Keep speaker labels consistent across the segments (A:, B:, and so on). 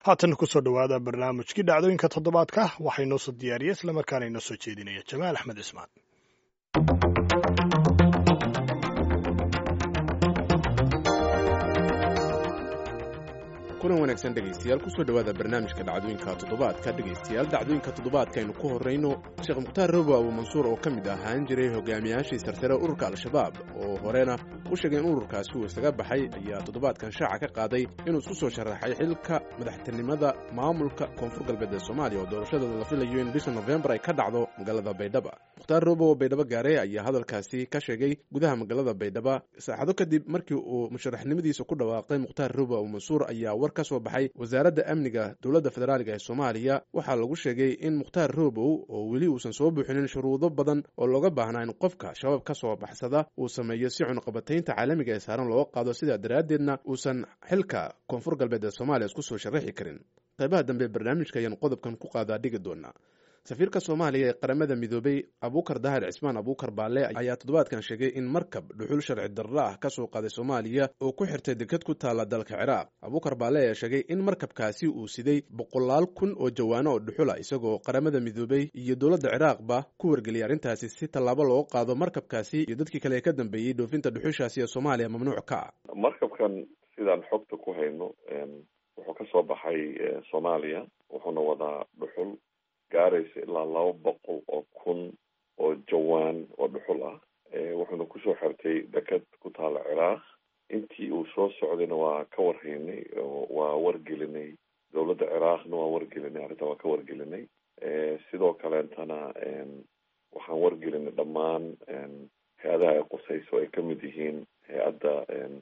A: haatan kusoo dhowaada barnaamijkii dhacdooyinka toddobaadka waxaa inoo soo diyaariya islamarkaana inoo soo jeedinaya jamaal axmed cismaan
B: kulan wanaagsan dhegaystayaal kusoo dhowaada barnaamijka dhacdooyinka toddobaadka dhegaystayaal dhacdooyinka toddobaadka aynu ku horrayno sheekh mukhtaar robo abu mansuur oo ka mid ahaan jiray hogaamiyaashii sarsare ururka al-shabaab oo horena u sheegay in ururkaasi uu isaga baxay ayaa toddobaadkan shaaca ka qaaday inuu isku soo sharaxay xilka madaxtinimada maamulka koonfur galbeed ee soomaaliya oo doorashadooda la filayo in bisha nofembar ay ka dhacdo magaalada baydhaba mukhtaar robo oo baydhabo gaaray ayaa hadalkaasi ka sheegay gudaha magaalada baydhaba saacado kadib markii uu musharaxnimadiisa ku dhawaaqay mukhtaar robo abu mansuur ayaa war ka soo baxay wasaaradda amniga dowladda federaaliga ee soomaaliya waxaa lagu sheegay in mukhtaar robow oo weli uusan soo buuxinin shuruudo badan oo looga baahnaa in qofka shabaab ka soo baxsada uu sameeyo si cunaqabataynta caalamiga ee saaran looga qaado sidaa daraaddeedna uusan xilka koonfur galbeed ee soomaaliya isku soo sharaxi karin qaybaha dambe barnaamijka ayaan qodobkan ku qaadaa dhigi doonaa safiirka soomaaliya ee qaramada midoobay abuukar dahir cismaan abuukar baale ayaa toddobaadkan sheegay in markab dhuxul sharci darra ah ka soo qaaday soomaaliya oo ku xirtay deked ku taalla dalka ciraaq abuukar baale ayaa sheegay in markabkaasi uu siday boqolaal kun oo jawaano oo dhuxula isagoo qaramada midoobay iyo dowladda ciraaqba ku wargeliyay arrintaasi si tallaabo looga qaado markabkaasi iyo dadkii kale ee ka dambeeyey dhoofinta dhuxushaasi ee soomaaliya mamnuuc ka ah
C: markabkan sidaan xogta ku hayno wuxuu ka soo baxay soomaaliya wuxuuna wadaa dhuxul gaaraysa ilaa laba boqol oo kun oo jawaan oo dhuxul ah wuxuuna kusoo xirtay deked ku taala ciraaq intii uu soo socdayna waa ka warhaynay waa wargelinay dowladda ciraaqna waa wargelinay arrintan waa ka wargelinay sidoo kaleetana waxaan wargelinay dhammaan hay-adaha ay qusayso ay kamid yihiin hay-adda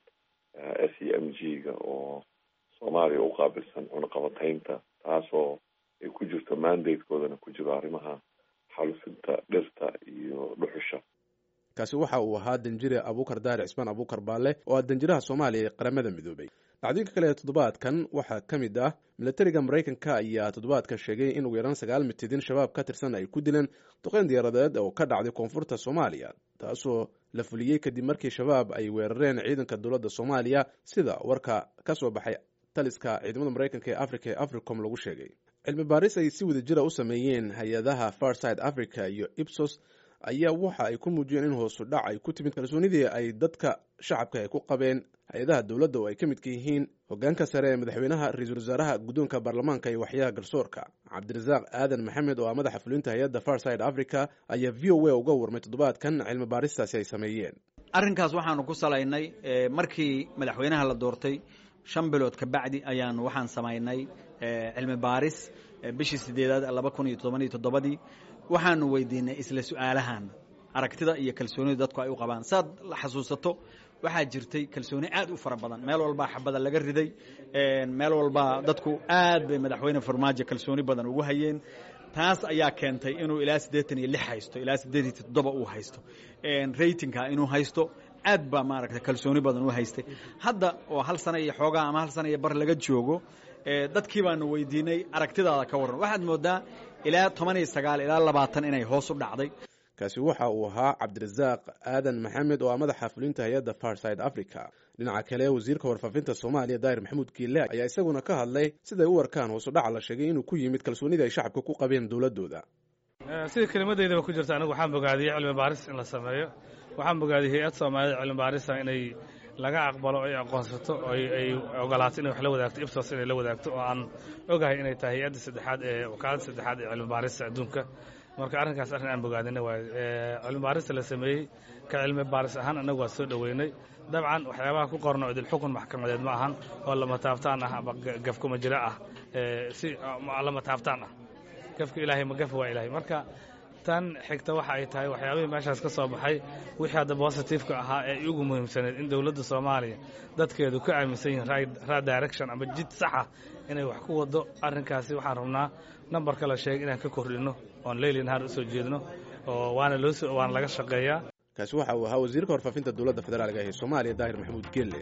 C: s e m g ga oo soomaaliya u qaabilsan cunaqabataynta taasoo ay ku jirto mandatekoodana ku jiro arrimaha xalufinta dhirta iyo dhuxusha
B: kaasi waxa uu ahaa danjire abuukar daahir cismaan abuukar baale oo ah danjiraha soomaaliya ee qaramada midoobay dhacdooyinka kale ee toddobaadkan waxaa ka mid ah milatariga maraykanka ayaa toddobaadkan sheegay in ugu yaraan sagaal mitidin shabaab ka tirsan ay ku dileen duqeyn diyaaradeed oo ka dhacday koonfurta soomaaliya taasoo la fuliyey kadib markii shabaab ay weerareen ciidanka dowladda soomaaliya sida warka ka soo baxay taliska ciidamada maraykanka ee africa ee africom lagu sheegay cilmi baaris ay si wada jira u sameeyeen hay-adaha farside africa iyo ibsos ayaa waxa ay ku muujiyeen in hoosu dhac ay ku timid kalsoonidii ay dadka shacabka ay ku qabeen hay-adaha dowladda oo ay ka midka yihiin hogaanka sare ee madaxweynaha ra-iisul wasaaraha guddoonka baarlamaanka iyo waxyaha garsoorka cabdirasaaq aadan maxamed oo ah madaxa fulinta hay-adda farside africa ayaa v o a uga warmay toddobaadkan cilmi baaristaasi ay sameeyeen
D: arrinkaas waxaanu ku salaynay markii madaxweynaha la doortay shan bilood ka bacdi ayaanu waxaan samaynay cilmi baaris bishii sideedaad laba kun iyo todoban iyo toddobadii waxaanu weydiinay isla su-aalahan aragtida iyo kalsoonida dadku ay u qabaan saad la xasuusato waxaa jirtay kalsooni aad u fara badan meel walbaa xabada laga riday meel walbaa dadku aad bay madaxweyne farmaajo kalsooni badan ugu hayeen taas ayaa keentay inuu ilaa siddeetan iyo lix haysto ilaa siddeed iyo toddoba uu haysto ratingka inuu haysto aad baa maaragta kalsooni badan u haystay hadda oo hal sana iyo xoogaa ama hal sana iyo bar laga joogo dadkii baanu weydiinay aragtidaada ka warran waxaad moodaa ilaa toban iyo sagaal ilaa labaatan inay hoos u dhacday
B: kaasi waxa uu ahaa cabdirasaaq aadan maxamed oo ah madaxa fulinta hay-adda farside africa dhinaca kale wasiirka warfaafinta soomaaliya daahir maxamuud kiile ayaa isaguna ka hadlay siday u arkaan hoosu dhaca la sheegay inuu ku yimid kalsoonida ay shacabka ku qabeen dowladooda
E: sida kelimadeydaba ku jirta anigu waxaan bogaadiyey cilmi baaris in la sameeyo waxaan bogaadiyey hay-ad soomaaliyada cilmi baarisa inay laga aqbalo ay aqoonsato ay ogolaato inay wax la wadaagto ibsos inay la wadaagto oo aan ogahay inay tahay hay-adda saddexaad ee wakaaladda saddexaad ee cilmi baarista adduunka marka arrinkaas arrin aan bogaadina waay cilmi baarista la sameeyey ka cilmi baaris ahaan annagu waa soo dhoweynay dabcan waxyaabaha ku qorno idil xukun maxkamadeed ma ahan oo lama taabtaan ah ama gafkuma jira ah si lama taabtaan ah gafka ilaahay ma gafa waa ilaahay marka tan xigta waxa ay tahay waxyaabihii meeshaas ka soo baxay wixii hadda bositifeka ahaa ee ugu muhiimsaneed in dowladda soomaaliya dadkeedu ka aaminsan yihiin right direction ama jid saxa inay wax ku wado arrinkaasi waxaan rabnaa nambarka la sheegay inaan ka kordhino oon leyli nahaar usoo jeedno oo waana loo waana laga shaqeeyaa
B: kaasi waxa uu ahaa wasiirka warfaafinta dowladda federaalka ee soomaaliya daahir maxamuud geelle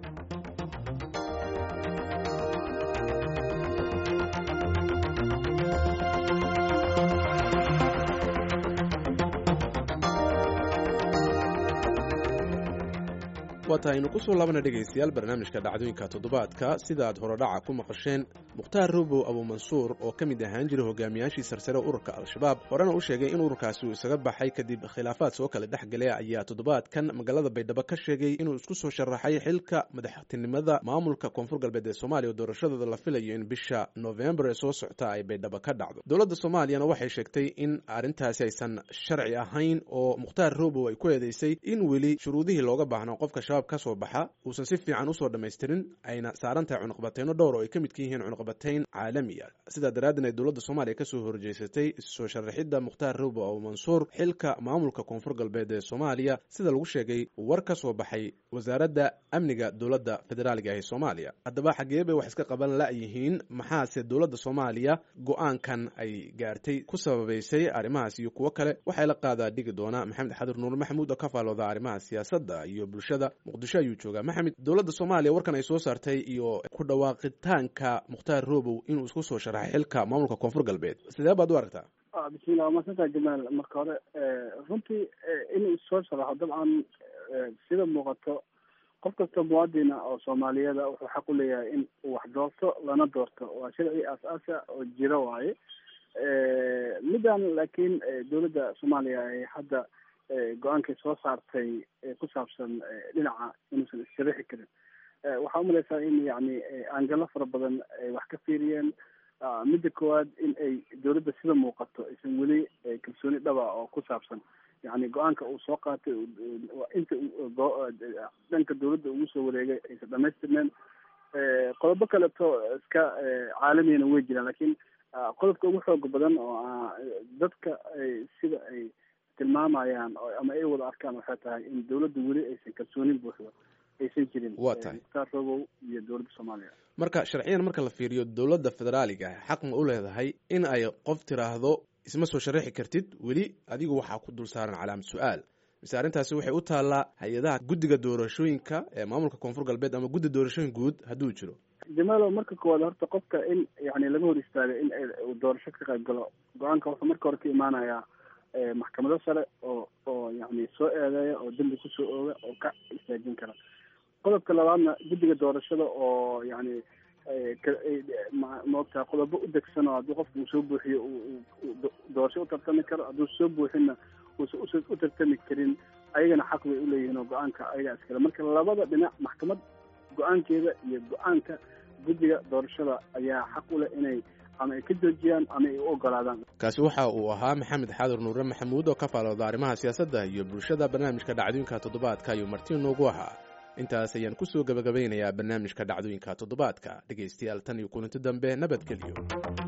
B: waa tahay aynu ku soo laabana dhegaystayaal barnaamijka dhacdooyinka toddobaadka sida aad horodhaca ku maqasheen mukhtaar robow abuumansuur oo ka mid ahaan jiray hogaamiyaashii sarsare ururka al-shabaab horena u sheegay in ururkaasi uu isaga baxay kadib khilaafaad soo kale dhex galay ayaa toddobaadkan magaalada baydhabo ka sheegay inuu isku soo sharaxay xilka madaxtinimada maamulka koonfur galbeed ee soomaaliya oo doorashadooda la filayo in bisha novembar ee soo socta ay baydhabo ka dhacdo dowladda soomaaliyana waxay sheegtay in arrintaasi aysan sharci ahayn oo mukhtaar robow ay ku eedeysay in weli shuruudihii looga baahnaa qofka shabaab ka soo baxa uusan si fiican usoo dhammaystirin ayna saaran tahay cunuqbateyno dhowr oo ay ka midka yihiin cunuqbatayn caalami ah sidaa daraaddeed ay dowladda soomaaliya kasoo horjeysatay soo sharaxidda mukhtaar robow abuumansuur xilka maamulka koonfur galbeed ee soomaaliya sida lagu sheegay war ka soo baxay wasaaradda amniga dowladda federaaliga ee soomaaliya haddaba xagee bay wax iska qaban la-yihiin maxaase dowladda soomaaliya go-aankan ay gaartay ku sababaysay arrimahaas iyo kuwo kale waxay la qaadaa dhigi doonaa maxamed xadir nuur maxamuud oo ka faalooda arrimaha siyaasadda iyo bulshada muqdisho ayuu joogaa maxamed dowladda soomaaliya warkan ay soo saartay iyo ku dhawaaqitaanka mukhtaar robow inuu isku soo sharaxay xilka maamulka koonfur galbeed sidee baad u aragtaa
F: bismillah waa masantaa jamaal marka hore runtii inuu soo sharaxo dabcan sida muuqato qof kasta muwaadina oo soomaaliyada wuxuu xaq u leeyahay in uu wax doorto lana doorto waa sharci aas-aasa oo jiro waaye middan laakiin dowladda soomaaliya ay hadda go-aankay soo saartay ku saabsan dhinaca inuusan issharaxi karin waxaa umalaysaa in yani angalo fara badan ay wax ka fiiriyeen midda koowaad in ay dowladda sida muuqato aysan weli kalsooni dhaba oo ku saabsan yani go-aanka uu soo qaatay inta dhanka dowladda ugu soo wareegay aysan dhamaystirneen qodobo kaleto iska caalamiyana way jiraan lakin qodobka ugu xooga badan oo dadka sida ay tilmaamayaan ama ay wada arkaan waxay tahay in dowladda weli aysan kalsoonin buuxdo aysan jirin
B: waa tahay
F: mukhtaar robow iyo dowladda soomaaliya
B: marka sharciyan marka la fiiriyo dowladda federaaliga ah xaq ma u leedahay in ay qof tiraahdo isma soo sharaxi kartid weli adigu waxaa ku dul saaran calaamad su-aal mise arrintaasi waxay u taallaa hay-adaha guddiga doorashooyinka ee maamulka koonfur galbeed ama guddi doorashooyin guud hadduu jiro
F: jamaalo marka koowaad horta qofka in yani laga hor istaagay in uu doorasho ka qayb galo go-aanka wuxuu marka hore ka imaanayaa maxkamado sare oo oo yani soo eedeeya oo dembi kusoo ooga oo ka istaajin kara qodobka labaadna guddiga doorashada oo yani maogtaha qodobo u degsan oo haddii qofka uu soo buuxiyo doorasho u tartami karo hadduu soo buuxinna uusan usa u tartami karin ayagana xaq bay uleeyihiin oo go-aanka ayagaa iskale marka labada dhinac maxkamad go-aankeeda iyo go-aanka guddiga doorashada ayaa xaq u leh inay ama ay ka joojiyaan ama ay u ogolaadaan
B: kaasi waxa uu ahaa maxamed xaadir nuure maxamuud oo ka faalooda arrimaha siyaasadda iyo bulshada barnaamijka dhacdooyinka toddobaadka ayuu marti noogu ahaa intaas ayaan kusoo gabagabaynayaa barnaamijka dhacdooyinka toddobaadka dhegaystayaal tan iyo kulanti dambe nabadgelyo